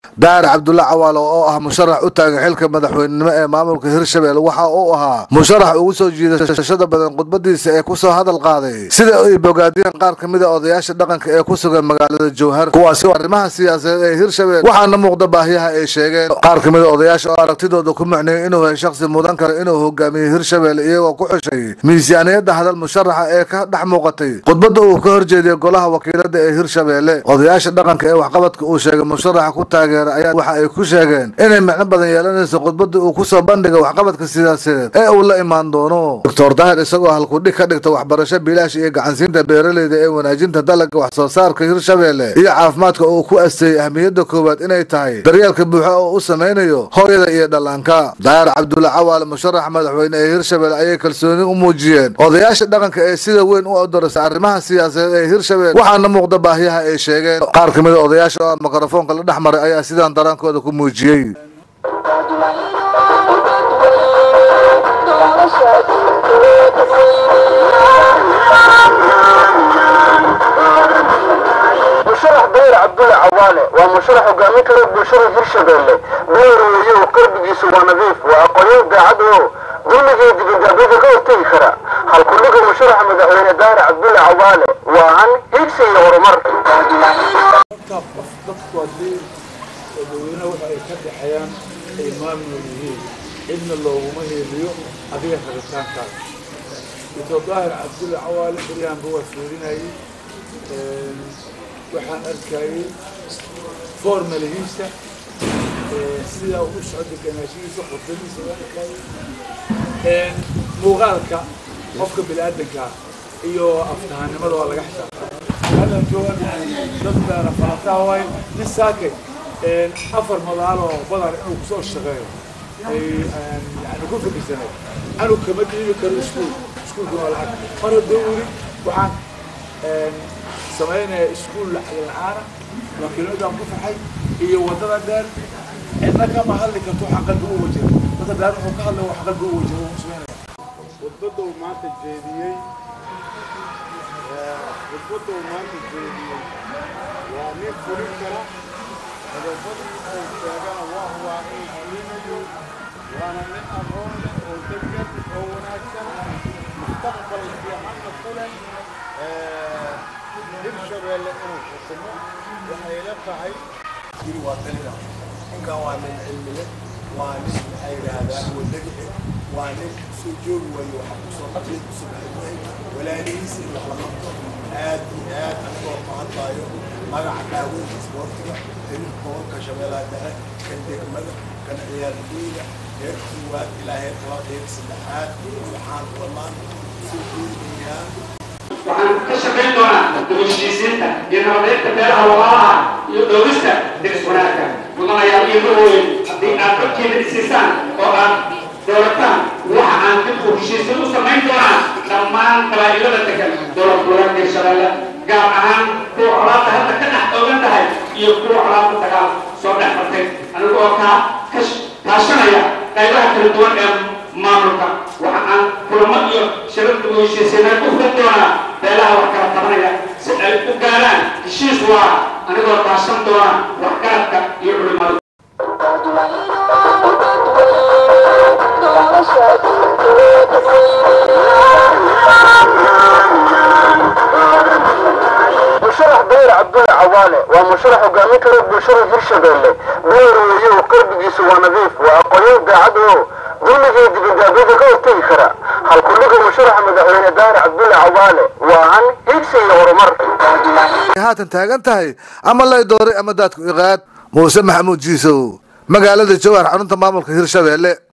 daar cabdulla cawaalo oo ah musharax u taagan xilka madaxweynenimo ee maamulka hirshabelle waxa uu ahaa musharax ugu soo jiidashada badan khudbadiisa ee kusoo hadal qaaday sida ay bogaadiyeen qaar ka mid a odayaasha dhaqanka ee ku sugan magaalada jowhar kuwaasi oo arrimaha siyaasadeed ee hirshabelle waxaana muuqda baahiyaha ay sheegeen qaar ka mid a odayaasha oo aragtidooda ku macneeyay inuu yahay shakhsi mudan kara inuu hogaamiyo hirshabelle iyagoo ku xushay miisaaniyadda hadal musharaxa ee ka dhex muuqatay khudbadda uu ka horjeediyey golaha wakiilada ee hirshabelle odayaasha dhaqanka ee waxqabadka uu sheegay musharaxa ku taageera ayaa waxa ay ku sheegeen inay micno badan yeelanayso khudbadda uu kusoo bandhiga waxqabadka siyaasadeed ee uu la imaan doono doctor daahir isagoo halkudhig ka dhigta waxbarasho bilaash iyo gacansiinta beeraleyda ee wanaajinta dalagga wax soo saarka hirshabelle iyo caafimaadka oo ku asteeyey ahmiyadda koowaad inay tahay daryeelka buuxa oo u samaynayo hooyada iyo dhallaanka daahir cabdulla cawaal musharax madaxweyne ee hirshabelle ayay kalsooni u muujiyeen odayaasha dhaqanka ee sida weyn u odorasa arrimaha siyaasadeed ee hirshabelle waxaana muuqda baahiyaha ay sheegeen qaar ka mid a odayaasha oo mikrofoonka la dhex maray ayaa sidaan daraankooda ku muujiyey musharax dayr cabdulle cawaale waa musharax hogaamin kara bulshada hirshabelle beereeyo qalbigiisu waa nadiif waa aqoonyo daacad oo dulligii dibadaabyada ka hortegi kara halkudhiga musharaxa madaxweyne dayr cabdulle cawaale waa an higsi iyo horumar dadku haddii dadweyne waxa ay ka dhexeeyaan ay maamul yihiin cidna looguma heeliyo adiga rabitaankaas dictor daahir cabdulle cawaale baryahanba waa fiirinayay waxaan arkayay formalihiisa sidaa u socda ganaashihiisa khudbadiisa waa arkayay muuqaalka qofka bini-aadanka iyo aftahanimada waa laga xisaabtaa hallan joogan dad baana falataa waayo nin saakay afar madaaloo badan inuu kusoo shaqeeyo ay yani ku fikirsanay anuu kama dhiibi karo iskuul iskuulkuna waa lacag mar haddoo weli waxaan samaynaya iskuul lacag la-aana wakiiladaan ku faxay iyo waddada dheer cidna kama hadli karto waxa qalbi u wajira dadka dheer wuxuu ka hadlay wax qalbi u wajira uu samaynaya khudbadda uu maanta jeediyey khudbadda uu maanta jeediyey waa nin fulin kara qodobadii uu sheegana waa waa in fulinayo waana nin aqoon leh oo degan oo wanaagsan mustaqbal fiicanna ku leh hirshabelle inuu xukumo waxay la tahay yiri waa talina ninkan waa nin cilmile waa nin maxaa yidhaahdaa wadagi waa nin soo joogi waayo waxa kusoo qabtay kusoo baxay walaalihiisa in wax la qabto aad iyo aad anigoo mahadlaayo magaca daaweynta isboortiga xiriirka gobolka shabeellaha dhexe kan degmada kan ciyaartooyda heer koowaad ilaa heer labaad heer saddexaad waxaan wallaan soo jeedinayaa waxaan ka shaqayn doonaa dugushiisiinta iyo nabadeynta beeraha walaalaha iyo dhowrista deris wanaagka mudanayaal iyo mahooyin haddii aad codkeeda isiisaan oo aad doorataan waxa aan dib u heshiisiin u samayn doonaa dhammaan qabaa'ilada degan dowlad goboleedka hirshabelle gaar ahaan kuwa colaadda hadda ka dhex oogan tahay iyo kuwa colaadda dagaal soo dhex martay aniga oo kaa kaashanaya qaybaha kala duwan ee maamulka waxa aan kulamo iyo shirad ugu heshiisiinay u furan doonaa beelaha wax kala tabanaya si ay u gaaraan heshiis waa anigoo kaashan doona waxgaradka iyo culimada musharax dayr cabdulle cawaale waa musharax hogaamin kara bulshada hirshabelle beereeyo qalbigiisu waa nadiif waa aqoonyo daacad oo dulligii dibadaabyada ka hortegi kara halkudhiga musharaxa madaxweyne dayr cabdulle cawaale waa an higsi iyo horumar haatan taagan tahay ama lay dooray ama daadku iqaad muuse maxamuud jiisow magaalada jowhar xarunta maamulka hirshabelle